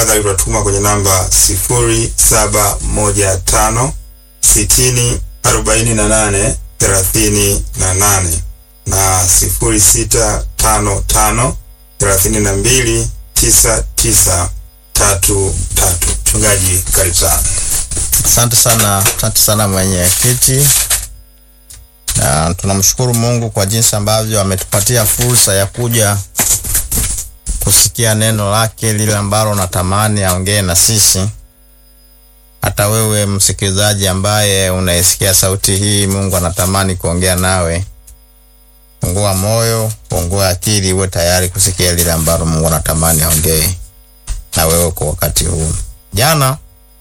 tafadhali utatuma kwenye namba sifuri saba moja tano sitini arobaini na nane thelathini na nane na sifuri sita tano tano thelathini na mbili tisa tisa tatu tatu. Mchungaji, karibu sana. Asante sana, asante sana mwenyekiti, na tunamshukuru Mungu kwa jinsi ambavyo ametupatia fursa ya kuja kusikia neno lake lile ambalo natamani aongee na sisi. Hata wewe msikilizaji ambaye unaisikia sauti hii, Mungu anatamani kuongea nawe. Fungua moyo, fungua akili, uwe tayari kusikia lile ambalo Mungu anatamani aongee na wewe kwa wakati huu. Jana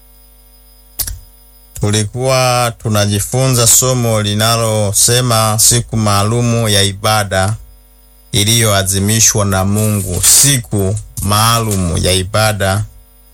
tulikuwa tunajifunza somo linalosema siku maalumu ya ibada iliyoadhimishwa na Mungu, siku maalumu ya ibada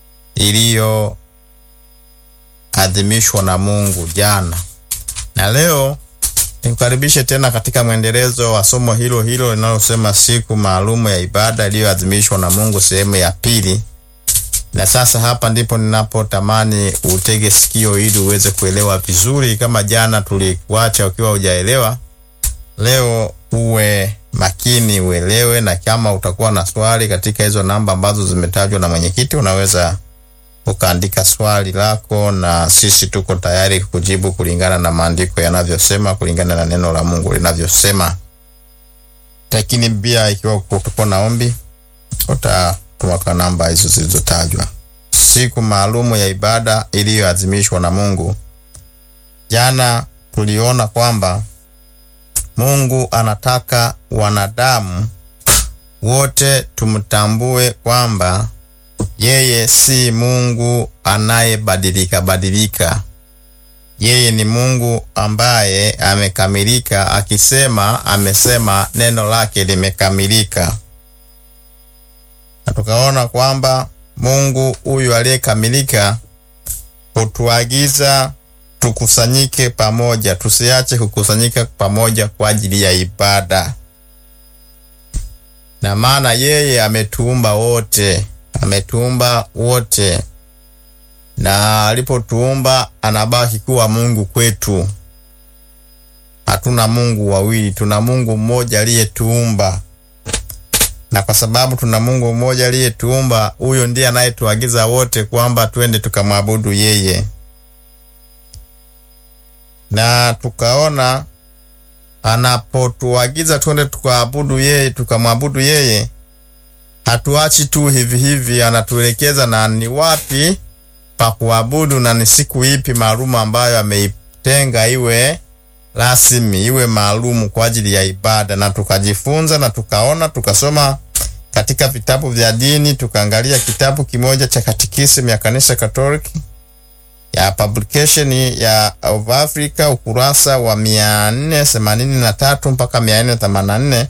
iliyoadhimishwa na Mungu jana. Na leo nikukaribishe tena katika mwendelezo wa somo hilo hilo linalosema siku maalumu ya ibada iliyoadhimishwa na Mungu, sehemu ya pili. Na sasa hapa ndipo ninapotamani utege sikio ili uweze kuelewa vizuri. Kama jana tulikuacha ukiwa hujaelewa, leo uwe makini uelewe, na kama utakuwa na swali katika hizo namba ambazo zimetajwa na mwenyekiti, unaweza ukaandika swali lako, na sisi tuko tayari kujibu kulingana na maandiko yanavyosema, kulingana na neno la Mungu linavyosema. Lakini pia ikiwa kutuko na ombi uta kwa namba hizo zilizotajwa. Siku maalumu ya ibada iliyoadhimishwa na Mungu. Jana tuliona kwamba Mungu anataka wanadamu wote tumtambue kwamba yeye si Mungu anayebadilika badilika. Yeye ni Mungu ambaye amekamilika, akisema amesema, neno lake limekamilika na tukaona kwamba Mungu huyu aliyekamilika hutuagiza tukusanyike pamoja, tusiache kukusanyika pamoja kwa ajili ya ibada, na maana yeye ametuumba wote, ametuumba wote, na alipotuumba anabaki kuwa Mungu kwetu. Hatuna Mungu wawili, tuna Mungu mmoja aliyetuumba na kwa sababu tuna Mungu mmoja aliyetuumba, huyo ndiye anayetuagiza wote kwamba twende tukamwabudu yeye. Na tukaona anapotuagiza twende tukaabudu yeye, tukamwabudu yeye, hatuachi tu hivi hivi, anatuelekeza na ni wapi pa kuabudu na ni siku ipi maalumu ambayo ameitenga iwe rasmi iwe maalumu kwa ajili ya ibada. Na tukajifunza na tukaona, tukasoma katika vitabu vya dini, tukaangalia kitabu kimoja cha Katekisimu ya Kanisa Katoliki ya Publication ya of Africa, ukurasa wa 483 mpaka 484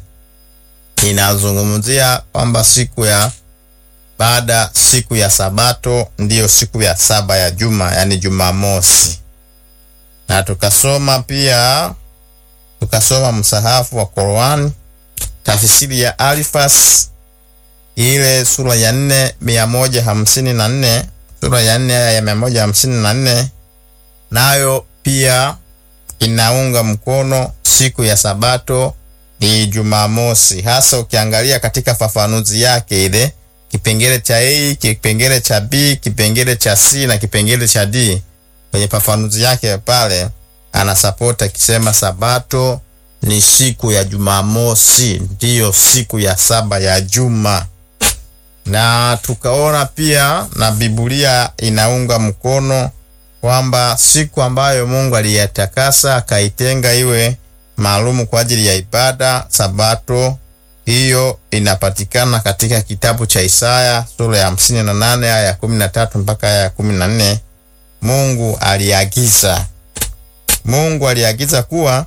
inazungumzia kwamba siku ya baada, siku ya Sabato ndiyo siku ya saba ya juma, yani Jumamosi na tukasoma pia tukasoma msahafu wa Qur'an tafsiri ya Alifas ile sura ya nne mia moja hamsini na nne sura ya nne aya ya mia moja hamsini na nne nayo pia inaunga mkono siku ya Sabato ni Jumamosi, hasa ukiangalia katika fafanuzi yake ile kipengele cha A, kipengele cha B, kipengele cha C na kipengele cha D kwenye fafanuzi yake pale anasapota akisema Sabato ni siku ya Jumamosi, ndiyo siku ya saba ya juma. Na tukaona pia na Biblia inaunga mkono kwamba siku ambayo Mungu aliyatakasa akaitenga iwe maalumu kwa ajili ya ibada, Sabato hiyo inapatikana katika kitabu cha Isaya sura ya hamsini na nane aya ya kumi na tatu mpaka aya ya kumi na nne. Mungu aliagiza, Mungu aliagiza kuwa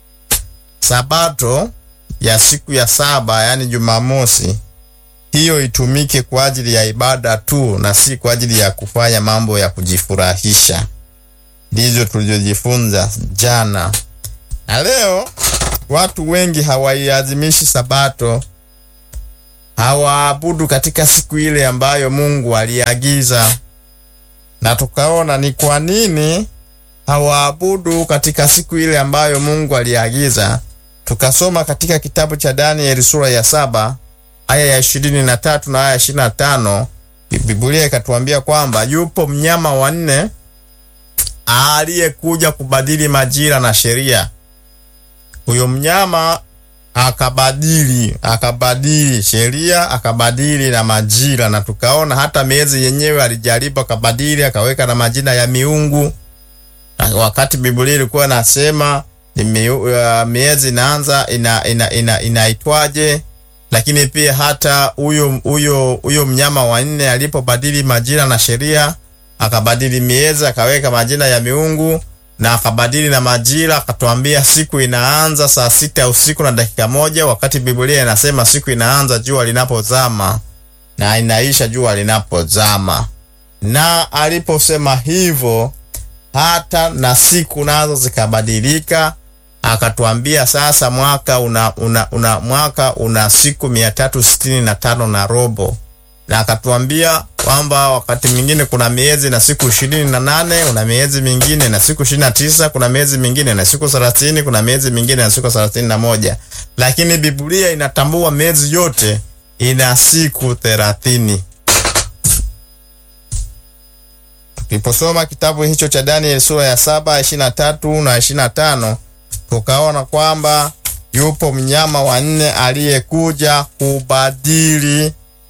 Sabato ya siku ya saba, yaani Jumamosi, hiyo itumike kwa ajili ya ibada tu na si kwa ajili ya kufanya mambo ya kujifurahisha. Ndivyo tulivyojifunza jana, na leo watu wengi hawaiadhimishi Sabato hawaabudu katika siku ile ambayo Mungu aliagiza. Na tukaona ni kwa nini hawaabudu katika siku ile ambayo Mungu aliagiza. Tukasoma katika kitabu cha Danieli sura ya saba aya ya ishirini na tatu na aya ya ishirini na tano Biblia ikatuambia kwamba yupo mnyama wa nne aliyekuja kubadili majira na sheria. Huyo mnyama akabadili akabadili sheria akabadili na majira, na tukaona hata miezi yenyewe alijaribu akabadili, akaweka na majina ya miungu, wakati Biblia ilikuwa inasema ni uh, miezi inaanza ina, ina, ina, inaitwaje lakini pia hata huyo huyo huyo mnyama wa nne alipobadili majira na sheria, akabadili miezi, akaweka majina ya miungu na akabadili na majira, akatuambia siku inaanza saa sita ya usiku na dakika moja, wakati Biblia inasema siku inaanza jua linapozama na inaisha jua linapozama. Na aliposema hivyo, hata na siku nazo zikabadilika akatuambia sasa mwaka una, una, una mwaka una siku mia tatu sitini na tano na robo, na akatuambia kwamba wakati mwingine kuna miezi na siku ishirini na nane kuna miezi mingine na siku ishirini na tisa kuna miezi mingine na siku thelathini kuna miezi mingine na siku thelathini na moja lakini Biblia inatambua miezi yote ina siku thelathini. Tuliposoma kitabu hicho cha Danieli sura ya saba ishirini na tatu na ishirini na tano tukaona kwamba yupo mnyama wa nne aliyekuja kubadili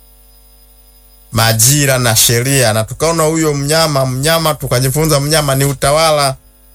majira na sheria, na tukaona huyo mnyama mnyama, tukajifunza mnyama ni utawala,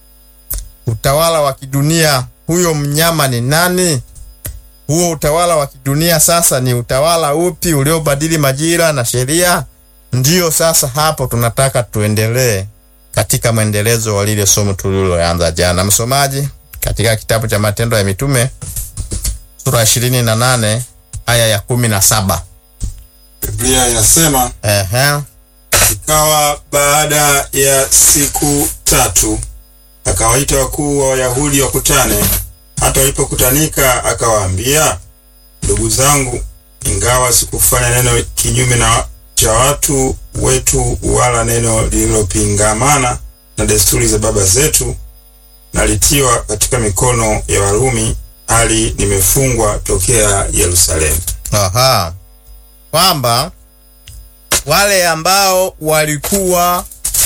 utawala wa kidunia. Huyo mnyama ni nani? Huo utawala wa kidunia sasa ni utawala upi uliobadili majira na sheria? Ndiyo, sasa hapo tunataka tuendelee katika mwendelezo wa lile somo tuliloanza jana. Msomaji katika kitabu cha Matendo ya Mitume sura ya ishirini na nane aya ya kumi na saba Biblia inasema ehe, ikawa baada ya siku tatu akawaita wakuu wa Wayahudi wakutane. Hata walipokutanika akawaambia, ndugu zangu, ingawa sikufanya neno kinyume na cha watu wetu, wala neno lililopingamana na desturi za baba zetu, nalitiwa katika mikono ya Warumi, hali nimefungwa tokea Yerusalemu. aha, kwamba wale ambao walikuwa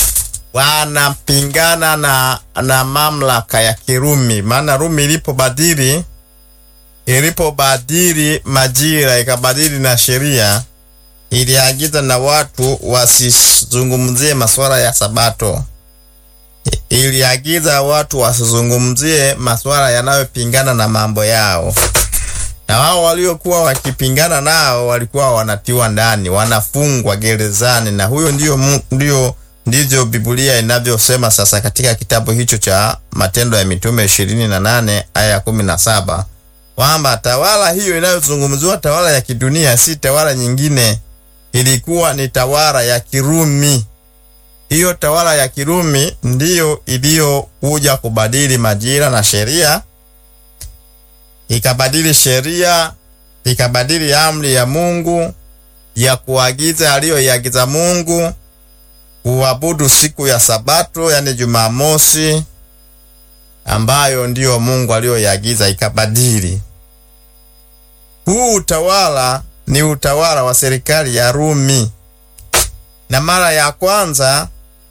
wanapingana na, na mamlaka ya Kirumi, maana Rumi ilipobadili ilipobadili majira ikabadili na sheria, iliagiza na watu wasizungumzie masuala ya Sabato. Iliagiza watu wasizungumzie masuala yanayopingana na mambo yao, na wao waliokuwa wakipingana nao walikuwa wanatiwa ndani, wanafungwa gerezani, na huyo ndio mu- ndio ndivyo Biblia inavyosema sasa katika kitabu hicho cha Matendo ya Mitume ishirini na nane aya ya kumi na saba kwamba tawala hiyo inayozungumziwa tawala ya kidunia si tawala nyingine, ilikuwa ni tawala ya Kirumi. Hiyo tawala ya Kirumi ndiyo iliyokuja kubadili majira na sheria, ikabadili sheria, ikabadili amri ya Mungu ya kuagiza aliyoiagiza Mungu kuabudu siku ya Sabato, yani Jumamosi, ambayo ndiyo Mungu aliyoiagiza, ikabadili. Huu utawala ni utawala wa serikali ya Rumi, na mara ya kwanza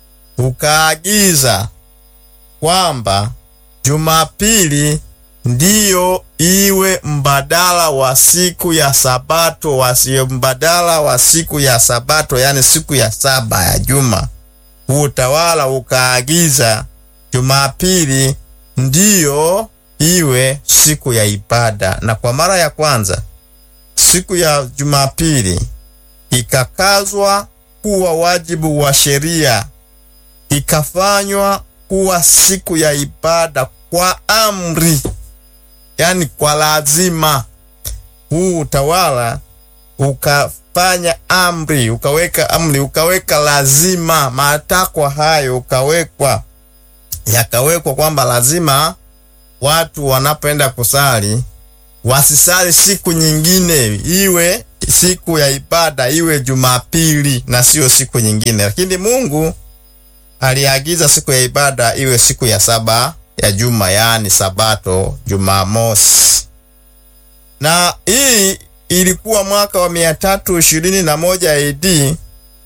ukaagiza kwamba Jumapili ndiyo iwe mbadala wa siku ya Sabato, wasio mbadala wa siku ya Sabato, yani siku ya saba ya juma. Huu utawala ukaagiza Jumapili ndiyo iwe siku ya ibada, na kwa mara ya kwanza siku ya Jumapili ikakazwa kuwa wajibu wa sheria, ikafanywa kuwa siku ya ibada kwa amri, yani kwa lazima. Huu utawala ukafanya amri, ukaweka amri, ukaweka lazima, matakwa hayo ukawekwa, yakawekwa kwamba lazima watu wanapoenda kusali wasisali siku nyingine, iwe siku ya ibada iwe Jumapili na sio siku nyingine, lakini Mungu aliagiza siku ya ibada iwe siku ya saba ya juma, yaani Sabato, Jumamosi. Na hii ilikuwa mwaka wa mia tatu ishirini na moja AD.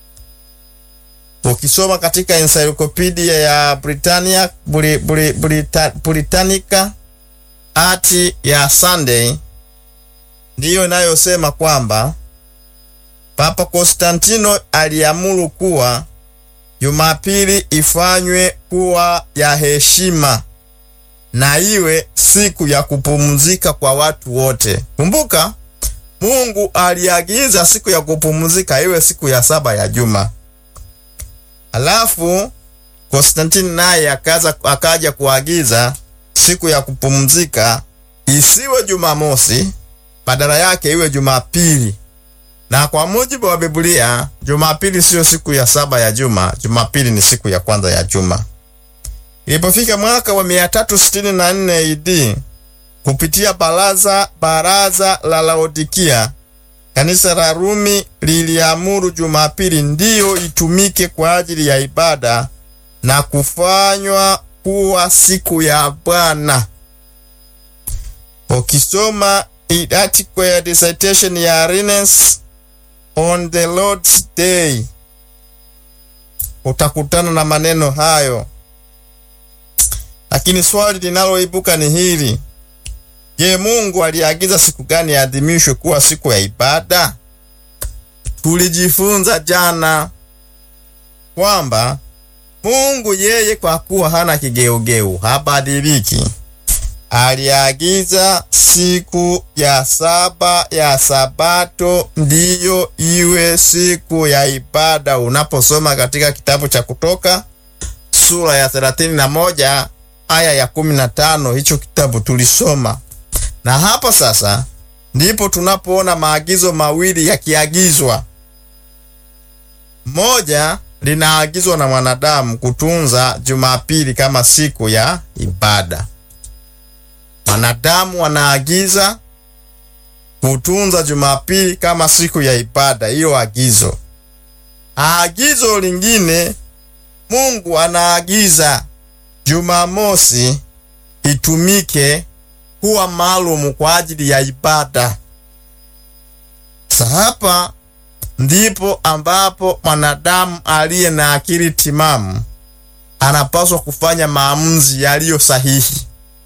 Ukisoma katika encyclopedia ya Britannia Buri, Buri, Burita, Britannica ati ya Sunday ndiyo inayosema kwamba Papa Konstantino aliamuru kuwa Jumapili ifanywe kuwa ya heshima na iwe siku ya kupumzika kwa watu wote. Kumbuka, Mungu aliagiza siku ya kupumzika iwe siku ya saba ya juma. Alafu Konstantini naye akaza akaja kuagiza siku ya kupumzika isiwe Jumamosi, badala yake iwe Jumapili. Na kwa mujibu wa Biblia, Jumapili siyo siku ya saba ya juma, Jumapili ni siku ya kwanza ya juma. Ilipofika mwaka wa 364 AD, kupitia baraza baraza la Laodikia, kanisa la Rumi liliamuru Jumapili ndiyo itumike kwa ajili ya ibada na kufanywa kuwa siku ya Bwana. Ukisoma article ya dissertation ya Arrhenius on the Lord's Day utakutana na maneno hayo, lakini swali linaloibuka ni hili: Je, Mungu aliagiza siku gani yaadhimishwe kuwa siku ya ibada? Tulijifunza jana kwamba Mungu yeye kwa kuwa hana kigeugeu, habadiliki, aliagiza siku ya saba ya Sabato ndiyo iwe siku ya ibada. Unaposoma katika kitabu cha Kutoka sura ya 31 aya ya 15, hicho kitabu tulisoma, na hapa sasa ndipo tunapoona maagizo mawili yakiagizwa. Moja linaagizwa na mwanadamu kutunza Jumapili kama siku ya ibada. Mwanadamu anaagiza kutunza Jumapili kama siku ya ibada, hiyo agizo. Agizo lingine, Mungu anaagiza Jumamosi itumike kuwa maalumu kwa ajili ya ibada. Sasa hapa ndipo ambapo mwanadamu aliye na akili timamu anapaswa kufanya maamuzi yaliyo sahihi,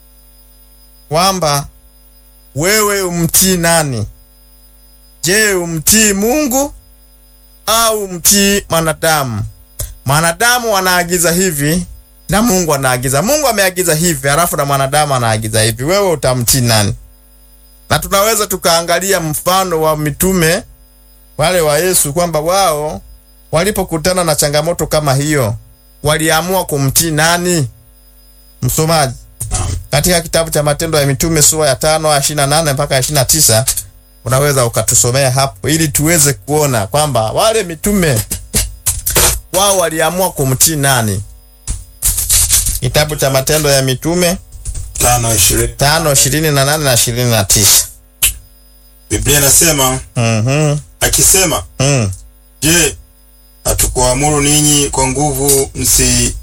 kwamba wewe umtii nani? Je, umtii Mungu au umtii mwanadamu? Mwanadamu anaagiza hivi na Mungu anaagiza. Mungu ameagiza hivi, halafu na mwanadamu anaagiza hivi. Wewe utamtii nani? Na tunaweza tukaangalia mfano wa mitume wale wa Yesu kwamba wao walipokutana na changamoto kama hiyo waliamua kumtii nani? Msomaji, katika kitabu cha Matendo ya Mitume sura ya tano aya ishirini na nane mpaka ishirini na tisa unaweza ukatusomea hapo ili tuweze kuona kwamba wale mitume wao waliamua kumtii nani? Kitabu cha Matendo ya Mitume tano ishirini tano ishirini na nane na ishirini na tisa. Biblia inasema Mhm. akisema, Mm. je, hatukuamuru ninyi kwa nguvu msi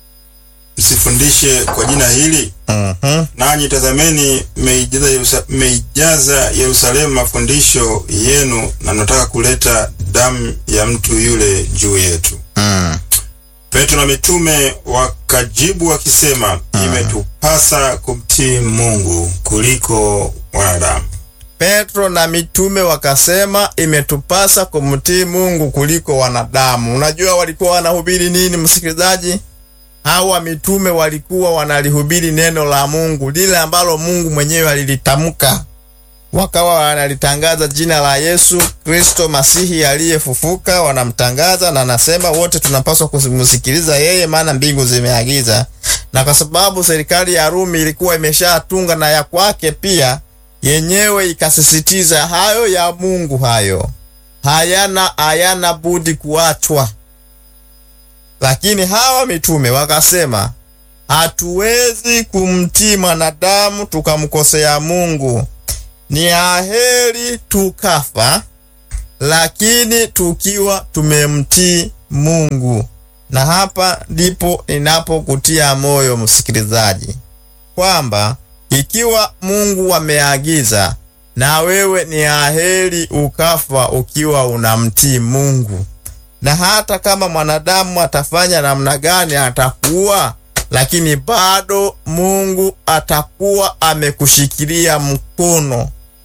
msifundishe kwa jina hili? Mhm. Nanyi tazameni, mmeijaza Yerusa- mmeijaza Yerusalemu mafundisho yenu, na mnataka kuleta damu ya mtu yule juu yetu. Mm. Petro na mitume wakajibu wakisema, imetupasa kumtii Mungu kuliko wanadamu. Petro na mitume wakasema imetupasa kumtii Mungu kuliko wanadamu. Unajua walikuwa wanahubiri nini, msikilizaji? Hawa mitume walikuwa wanalihubiri neno la Mungu, lile ambalo Mungu mwenyewe alilitamka. Wakawa wanalitangaza jina la Yesu Kristo Masihi aliyefufuka, wanamtangaza na anasema wote tunapaswa kumsikiliza yeye, maana mbingu zimeagiza. Na kwa sababu serikali ya Rumi ilikuwa imeshatunga na ya kwake pia yenyewe ikasisitiza hayo ya Mungu, hayo hayana hayana budi kuachwa. Lakini hawa mitume wakasema, hatuwezi kumtii mwanadamu tukamkosea Mungu, ni aheri tukafa lakini tukiwa tumemtii Mungu. Na hapa ndipo ninapokutia moyo msikilizaji, kwamba ikiwa Mungu ameagiza, na wewe ni aheri ukafa ukiwa unamtii Mungu. Na hata kama mwanadamu atafanya namna gani, atakuwa lakini bado Mungu atakuwa amekushikilia mkono.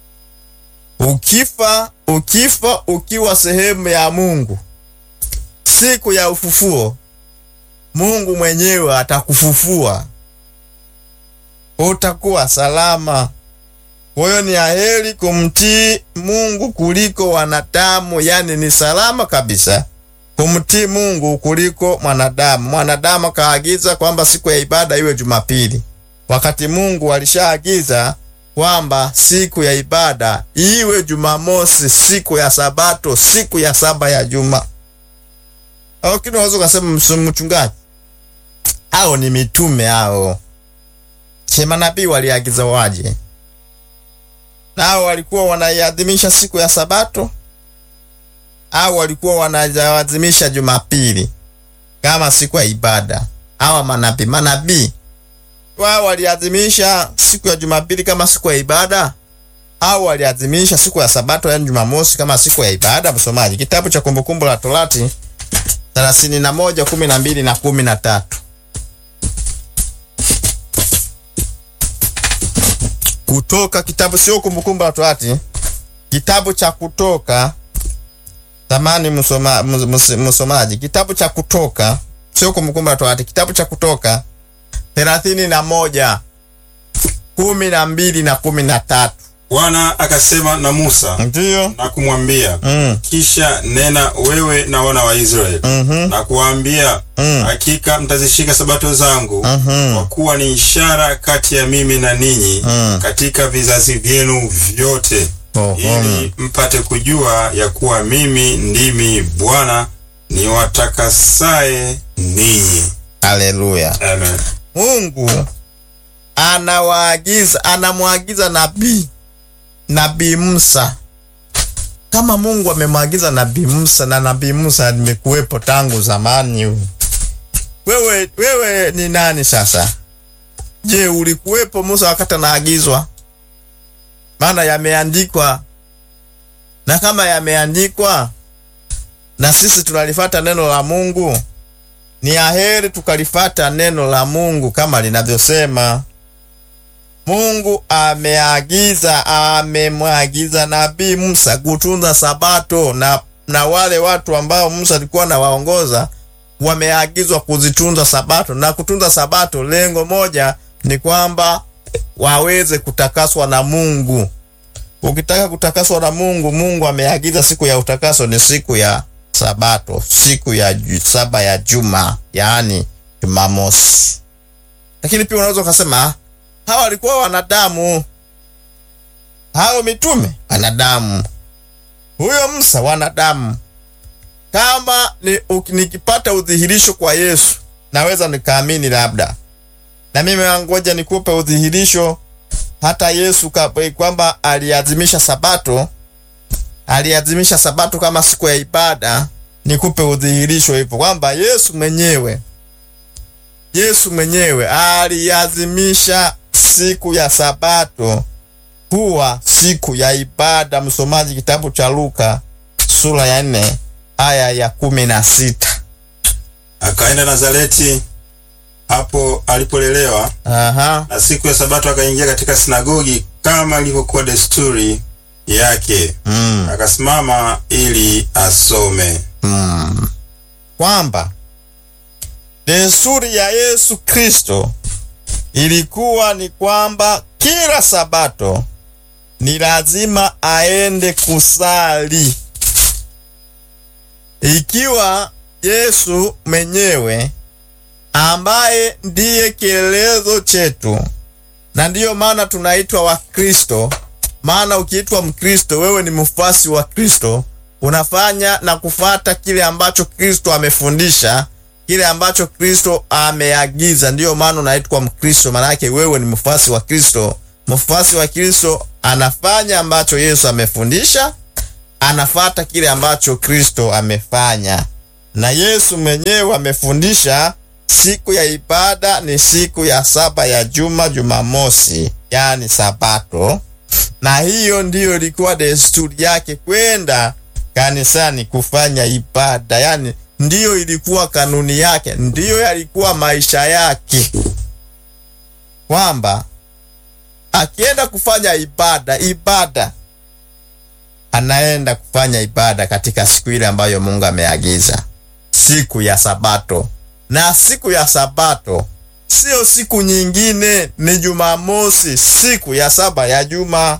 Ukifa, ukifa ukiwa sehemu ya Mungu, siku ya ufufuo Mungu mwenyewe atakufufua, utakuwa salama. Kwa hiyo ni aheri kumtii Mungu kuliko wanadamu, yani ni salama kabisa kumtii Mungu kuliko mwanadamu. Mwanadamu kaagiza kwamba siku ya ibada iwe Jumapili, wakati Mungu alishaagiza kwamba siku ya ibada iwe Jumamosi, siku ya Sabato, siku ya saba ya juma. Lakini unaweza ukasema mchungaji, hao ni mitume hao, che manabii waliagiza waje nao walikuwa wanaiadhimisha siku ya Sabato au walikuwa wanaadhimisha Jumapili kama siku ya ibada? Hawa manabii manabii wao waliadhimisha siku ya Jumapili kama siku ya ibada au waliadhimisha siku ya Sabato, yani Jumamosi, kama siku ya ibada? Msomaji, kitabu cha Kumbukumbu la Torati thelathini na moja kumi na mbili na kumi na tatu. Kutoka kitabu, sio Kumbukumbu la Torati, kitabu cha Kutoka. Tamani msoma, msomaji, kitabu cha Kutoka, sio Kumbukumbu la Torati, kitabu cha Kutoka thelathini na moja kumi na mbili na kumi na tatu. Bwana akasema na Musa Ndiyo. na kumwambia Mm. kisha nena wewe na wana wa Israeli Mhm. na kuwaambia Mm. hakika mtazishika sabato zangu Mhm. kwa kuwa ni ishara kati ya mimi na ninyi Mm. katika vizazi vyenu vyote Oho. ili mpate kujua ya kuwa mimi ndimi Bwana niwatakasaye ninyi. Haleluya. Amen. Mungu anawaagiza, anamwagiza nabii nabii Musa. Kama Mungu amemwagiza nabii Musa, na nabii Musa nimekuwepo tangu zamani, wewe wewe ni nani sasa? Je, ulikuwepo Musa wakati anaagizwa? Maana yameandikwa, na kama yameandikwa na sisi tunalifata neno la Mungu, ni aheri tukalifata neno la Mungu kama linavyosema. Mungu ameagiza, amemwagiza nabii Musa kutunza Sabato, na, na wale watu ambao Musa alikuwa anawaongoza wameagizwa kuzitunza Sabato. Na kutunza Sabato, lengo moja ni kwamba waweze kutakaswa na Mungu. Ukitaka kutakaswa na Mungu, Mungu ameagiza siku ya utakaso ni siku ya Sabato, siku ya ju- saba ya juma, yaani Jumamosi. Lakini pia unaweza ukasema "Ah, hawa walikuwa wanadamu, hao mitume wanadamu, huyo Musa wanadamu. Kama ni, uk- nikipata udhihirisho kwa Yesu naweza nikaamini labda, na mimi ngoja nikupe udhihirisho hata Yesu ka- kwamba aliadhimisha Sabato aliadhimisha Sabato kama siku ya ibada. Nikupe udhihirisho hivyo kwamba Yesu mwenyewe Yesu mwenyewe aliadhimisha siku ya Sabato kuwa siku ya ibada. Msomaji, kitabu cha Luka sura ya nne aya ya kumi na sita. Akaenda Nazareti hapo alipolelewa, Aha. na siku ya Sabato akaingia katika sinagogi kama ilivyokuwa desturi yake, Mm. akasimama ili asome. Mm. Kwamba desturi ya Yesu Kristo ilikuwa ni kwamba kila Sabato ni lazima aende kusali. Ikiwa Yesu mwenyewe ambaye ndiye kielelezo chetu, na ndiyo maana tunaitwa Wakristo. Maana ukiitwa Mkristo, wewe ni mfuasi wa Kristo, unafanya na kufata kile ambacho Kristo amefundisha, kile ambacho Kristo ameagiza. Ndiyo maana unaitwa Mkristo, maana yake wewe ni mfuasi wa Kristo. Mfuasi wa Kristo anafanya ambacho Yesu amefundisha anafata kile ambacho Kristo amefanya, na Yesu mwenyewe amefundisha siku ya ibada ni siku ya saba ya juma, Jumamosi, yani Sabato, na hiyo ndiyo ilikuwa desturi yake kwenda kanisani kufanya ibada, yani ndiyo ilikuwa kanuni yake, ndiyo yalikuwa maisha yake, kwamba akienda kufanya ibada ibada anaenda kufanya ibada katika siku ile ambayo Mungu ameagiza, siku ya Sabato. Na siku ya Sabato sio siku nyingine, ni Jumamosi, siku ya saba ya juma.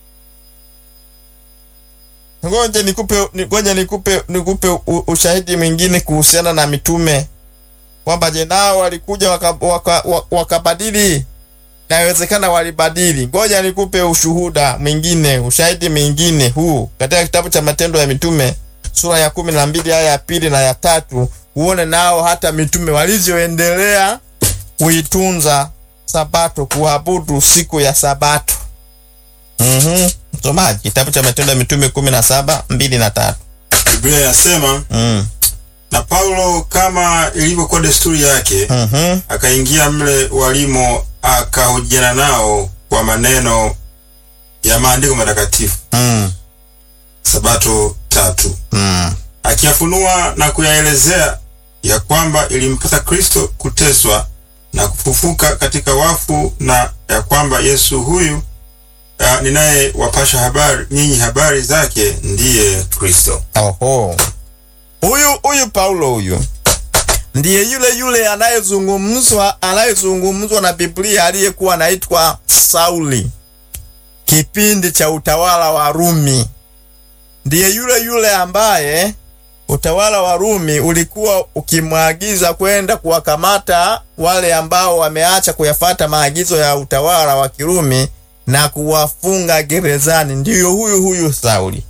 Ngoja nikupe, ngoja nikupe, nikupe u- ushahidi mwingine kuhusiana na mitume kwamba je, nao walikuja wakabadili waka, waka wakabadili Inawezekana walibadili. Ngoja nikupe ushuhuda mwingine, ushahidi mwingine huu katika kitabu cha Matendo ya Mitume sura ya kumi na mbili aya ya pili na ya tatu uone nao hata mitume walivyoendelea kuitunza Sabato, kuabudu siku ya Sabato. Mhm, msomaji, kitabu cha Matendo ya Mitume kumi na saba mbili na tatu. Biblia inasema Mm. na Paulo kama ilivyokuwa desturi yake Mhm. akaingia mle walimo akahojiana nao kwa maneno ya maandiko matakatifu. Mm. Sabato tatu Mm. akiyafunua na kuyaelezea ya kwamba ilimpasa Kristo kuteswa na kufufuka katika wafu na ya kwamba Yesu huyu uh, ninayewapasha habari nyinyi habari zake ndiye Kristo. Oho. Huyu huyu Paulo huyu ndiye yule yule anayezungumzwa anayezungumzwa na Biblia aliyekuwa anaitwa Sauli kipindi cha utawala wa Rumi. Ndiye yule yule ambaye utawala wa Rumi ulikuwa ukimwagiza kwenda kuwakamata wale ambao wameacha kuyafata maagizo ya utawala wa Kirumi na kuwafunga gerezani. Ndiyo huyu huyu Sauli.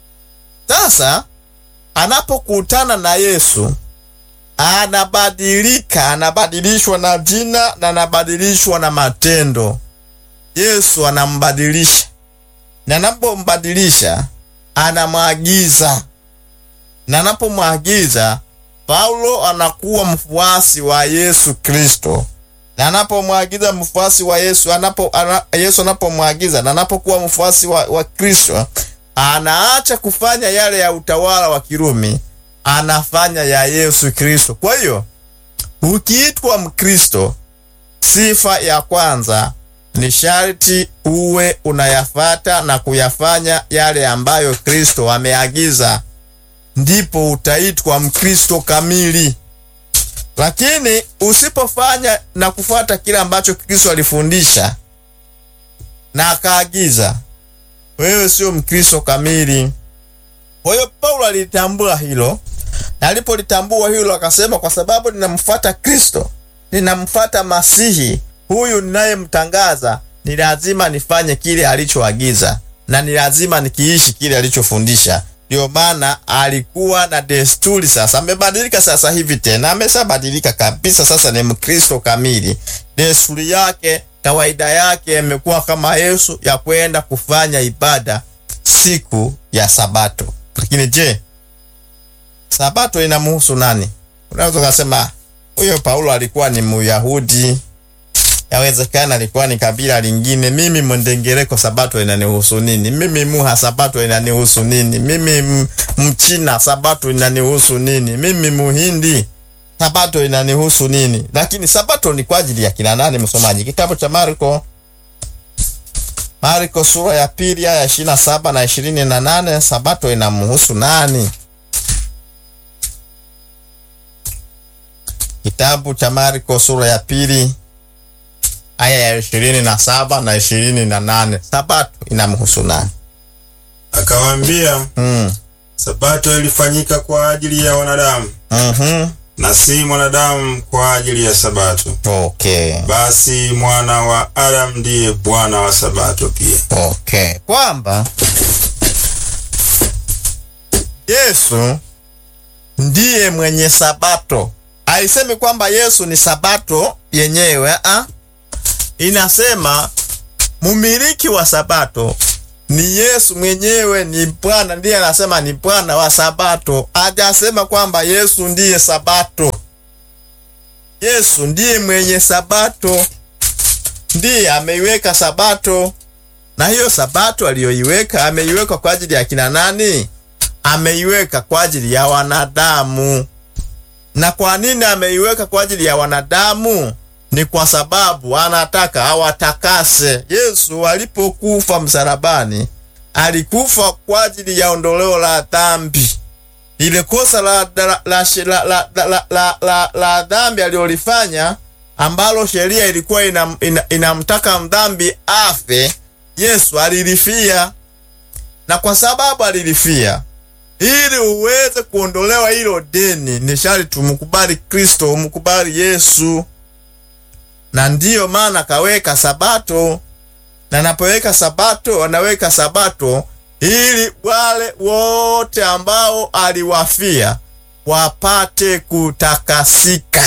Sasa anapokutana na Yesu anabadilika, anabadilishwa na jina na anabadilishwa na matendo. Yesu anambadilisha, na anapombadilisha anamwagiza, na anapomwagiza Paulo anakuwa mfuasi wa Yesu Kristo, na anapomwagiza mfuasi wa Yesu anapo, ana, Yesu anapomwagiza na anapokuwa mfuasi wa, wa Kristo anaacha kufanya yale ya utawala wa Kirumi, anafanya ya Yesu Kristo. Kwa hiyo ukiitwa Mkristo, sifa ya kwanza ni sharti uwe unayafata na kuyafanya yale ambayo Kristo ameagiza, ndipo utaitwa Mkristo kamili. Lakini usipofanya na kufuata kile ambacho Kristo alifundisha na akaagiza, wewe sio Mkristo kamili. Kwa hiyo Paulo alitambua hilo, na alipolitambua hilo akasema, kwa sababu ninamfuata Kristo, ninamfuata Masihi huyu ninayemtangaza, ni lazima nifanye kile alichoagiza na ni lazima nikiishi kile alichofundisha. Ndio maana alikuwa na desturi. Sasa amebadilika, sasa hivi tena ameshabadilika kabisa, sasa ni Mkristo kamili. Desturi yake, kawaida yake imekuwa kama Yesu ya kwenda kufanya ibada siku ya Sabato. Lakini je, Sabato inamhusu nani? Unaweza ukasema huyo Paulo alikuwa ni Myahudi, yawezekana alikuwa ni kabila lingine. Mimi Mwendengereko, Sabato inanihusu nini? Mimi Muha, Sabato inanihusu nini? Mimi m- Mchina, Sabato inanihusu nini? Mimi Muhindi, Sabato inanihusu nini? Lakini Sabato ni kwa ajili ya kina nani? Msomaji, kitabu cha Marko Marko sura ya pili aya ishirini na saba na ishirini na nane Sabato inamhusu nani? Kitabu cha Marko sura ya pili aya ya ishirini na saba na ishirini na nane Sabato inamhusu nani? Akawaambia, Mm. Sabato ilifanyika kwa ajili ya wanadamu Mhm. na si mwanadamu kwa ajili ya Sabato. Okay. Basi mwana wa Adamu ndiye Bwana wa Sabato pia. Okay. Kwamba Yesu ndiye mwenye Sabato. Haisemi kwamba Yesu ni Sabato yenyewe, ah. Inasema mumiliki wa Sabato ni Yesu mwenyewe ni Bwana, ndiye anasema ni Bwana wa Sabato. Hajasema kwamba Yesu ndiye Sabato. Yesu ndiye mwenye Sabato, ndiye ameiweka Sabato, na hiyo Sabato aliyoiweka ameiweka kwa ajili ya kina nani? Ameiweka kwa ajili ya wanadamu. Na kwa nini ameiweka kwa ajili ya wanadamu? Ni kwa sababu anataka awatakase. Yesu alipokufa msalabani, alikufa kwa ajili ya ondoleo la dhambi. Ile kosa la, la, la, la, la, la, la, la, la dhambi alilolifanya ambalo sheria ilikuwa inamtaka ina, ina mdhambi afe, Yesu alilifia, na kwa sababu alilifia ili uweze kuondolewa hilo deni, ni sharti umkubali Kristo, umkubali Yesu, na ndiyo maana kaweka Sabato. Na anapoweka Sabato, anaweka Sabato ili wale wote ambao aliwafia wapate kutakasika.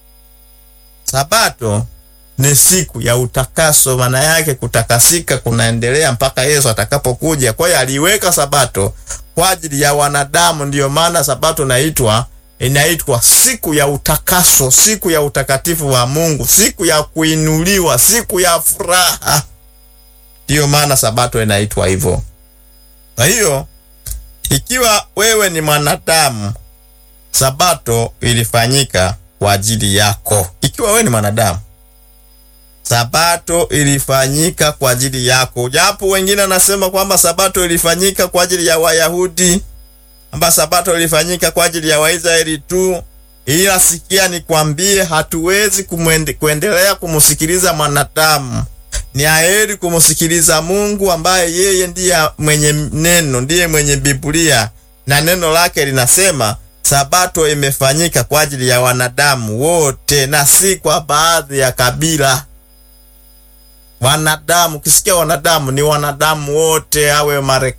Sabato ni siku ya utakaso, maana yake kutakasika kunaendelea mpaka Yesu atakapokuja. Kwa hiyo aliweka Sabato kwa ajili ya wanadamu. Ndiyo maana Sabato inaitwa inaitwa siku ya utakaso, siku ya utakatifu wa Mungu, siku ya kuinuliwa, siku ya furaha. Ndiyo maana Sabato inaitwa hivyo. Kwa hiyo ikiwa wewe ni mwanadamu, Sabato ilifanyika kwa ajili yako. Ikiwa wewe ni mwanadamu, Sabato ilifanyika kwa ajili yako, japo wengine anasema kwamba Sabato ilifanyika kwa ajili ya Wayahudi, kwamba Sabato ilifanyika kwa ajili ya Waisraeli tu. Ila sikia, nikwambie, hatuwezi kumwende, kuendelea kumsikiliza mwanadamu. Ni aheri kumsikiliza Mungu ambaye yeye ndiye mwenye neno, ndiye mwenye Biblia, na neno lake linasema Sabato imefanyika kwa ajili ya wanadamu wote na si kwa baadhi ya kabila. Wanadamu, ukisikia wanadamu ni wanadamu wote, awe Marekani